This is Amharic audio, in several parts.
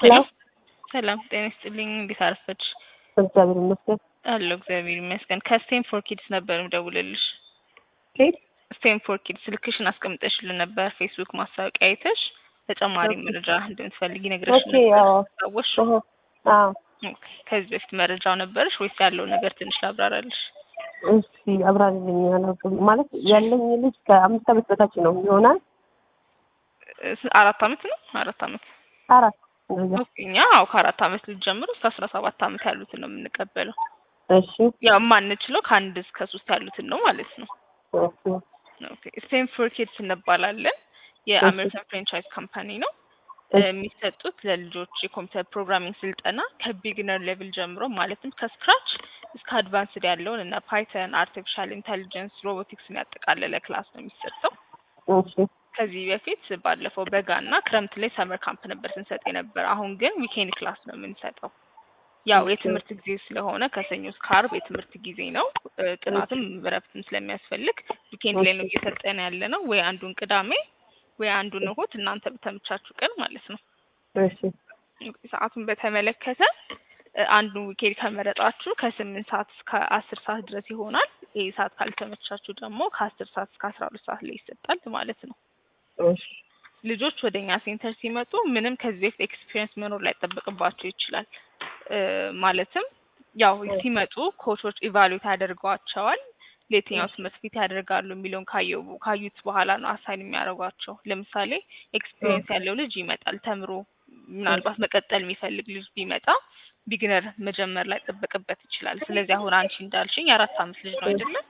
ሄሎ ሰላም ጤና ይስጥልኝ። እንዴት አረፈድሽ? እግዚአብሔር ይመስገን። አለሁ እግዚአብሔር ይመስገን። ከስቴም ፎር ኪድስ ነበር የምደውልልሽ። ኬት ስቴም ፎር ኪድስ ስልክሽን አስቀምጠሽልን ነበር ፌስቡክ ማስታወቂያ አይተሽ ተጨማሪ ኦኬ። መረጃ እንደምትፈልጊ ነግረሽ ኦኬ ነበር። አዎ ታወሽ? እህ አዎ ኦኬ። ከዚህ በፊት መረጃው ነበረሽ ወይስ ያለው ነገር ትንሽ ላብራራልሽ? እሺ አብራሪልኝ አላውቅም ማለት ያለኝ ልጅ ከአምስት ዓመት በታች ነው ይሆናል እ- አራት አመት ነው አራት አመት አራት እንደዛ ኦኬ። እኛ አዎ ከአራት አመት ልጅ ጀምሮ እስከ አስራ ሰባት አመት ያሉትን ነው የምንቀበለው። እሺ ያው የማንችለው ከአንድ እስከ ሶስት ያሉትን ነው ማለት ነው። ኦኬ ኦኬ ስቴም ፎር ኪድስ እንባላለን። የአሜሪካን ፍራንቻይዝ ካምፓኒ ነው። እ፣ እሺ የሚሰጡት ለልጆች የኮምፒውተር ፕሮግራሚንግ ስልጠና ከቢግነር ሌቭል ጀምሮ ማለትም ከስክራች እስከ አድቫንስድ ያለውን እና ፓይተን፣ አርቲፊሻል ኢንተሊጀንስ፣ ሮቦቲክስን ያጠቃለለ ክላስ ነው የሚሰጠው። እሺ ከዚህ በፊት ባለፈው በጋ እና ክረምት ላይ ሰመር ካምፕ ነበር ስንሰጥ የነበር። አሁን ግን ዊኬንድ ክላስ ነው የምንሰጠው። ያው ኦኬ። የትምህርት ጊዜ ስለሆነ ከሰኞ እስከ ዓርብ የትምህርት ጊዜ ነው። እ፣ ጥናትም እረፍትም ስለሚያስፈልግ ዊኬንድ ላይ ነው እየሰጠን ያለ ነው። ወይ አንዱን ቅዳሜ ወይ አንዱን እሁድ እናንተ በተመቻችሁ ቀን ማለት ነው። እሺ ሰዓቱን በተመለከተ እ፣ አንዱን ዊኬንድ ከመረጣችሁ ከስምንት ሰዓት እስከ አስር ሰዓት ድረስ ይሆናል። ይህ ሰዓት ካልተመቻችሁ ደግሞ ከአስር ሰዓት እስከ አስራ ሁለት ሰዓት ላይ ይሰጣል ማለት ነው። እሺ ልጆች ወደ እኛ ሴንተር ሲመጡ ምንም ከዚህ በፊት ኤክስፒሪየንስ መኖር ላይጠበቅባቸው ይችላል። እ፣ ማለትም ያው ሲመጡ ኮቾች ኢቫሉዌት ያደርጓቸዋል። ለየትኛው ትምህርት ቤት ያደርጋሉ የሚለውን ካየው ካዩት በኋላ ነው አሳይን የሚያደርጓቸው። ለምሳሌ ኤክስፒሪየንስ ያለው ልጅ ይመጣል ተምሮ ምናልባት መቀጠል የሚፈልግ ልጅ ቢመጣ ቢግነር መጀመር ላይ ጠበቅበት ይችላል። ስለዚህ አሁን አንቺ እንዳልሽኝ የአራት አመት ልጅ ነው አይደለም?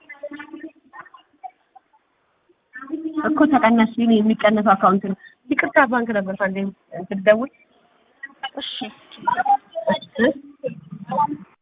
እኮ ተቀናሽ ይሄ የሚቀነሰው አካውንት ነው። ይቅርታ ባንክ ነበር አንዴ እንትን ደውል እሺ እሺ